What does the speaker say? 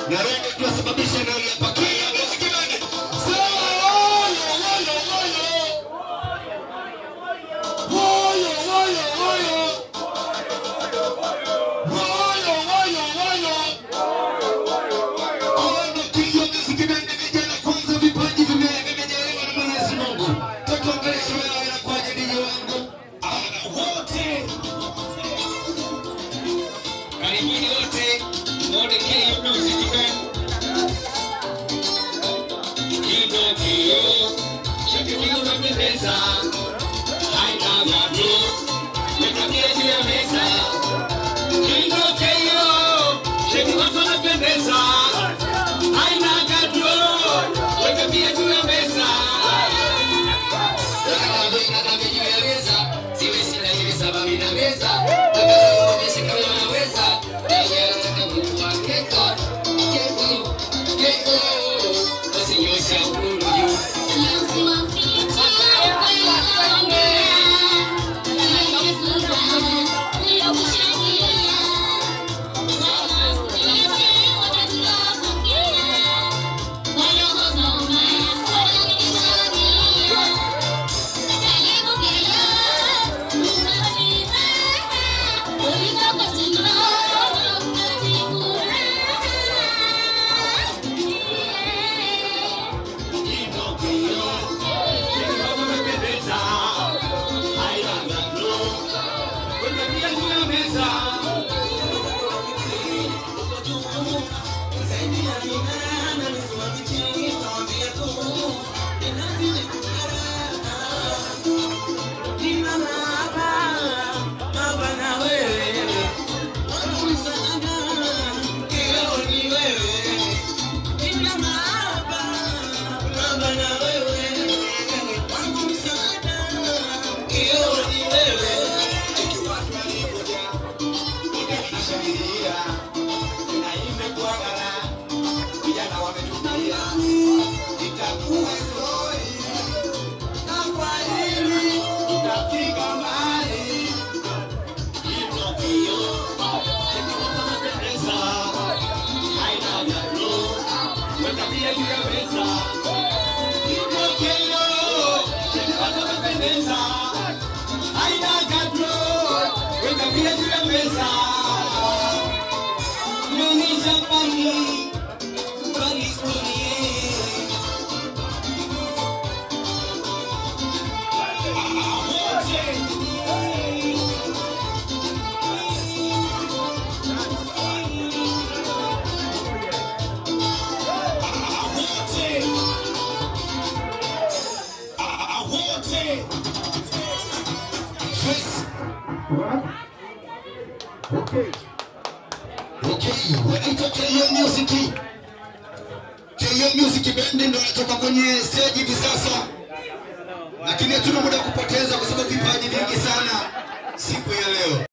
na wewe ndio tunasababisha na hapa Kenya muziki band. Sawa, woyo, woyo, woyo. Woyo, woyo, woyo. Woyo, woyo, woyo. Hawa ndio King of Music Band, vijana kwanza, vipaji vime- vimejaliwa na Mwenyezi Mungu. Tutuongeleshe wewe inakuwaje DJ wangu? Ah, wote karibuni wote muone King of Music Band. Kino kio, shakini unapendeza. Haina gado, weka pia juu ya meza. Kino kio, shakini watu wanapendeza. Haina gado, weka pia juu ya meza. Weka gado, weka gado juu ya meza. Siwe sina hivi sababu inaweza. Weka gado, onyeshe kama unaweza. Yeye anataka mtu wa keko, keko, keko. Basi nyosha mkono juu. Okay. Okay, wanaitwa KO Music. KO Music Band ndio wanatoka kwenye stage hivi sasa, lakini hatuna muda wa kupoteza kwa sababu vipaji vingi sana siku ya leo.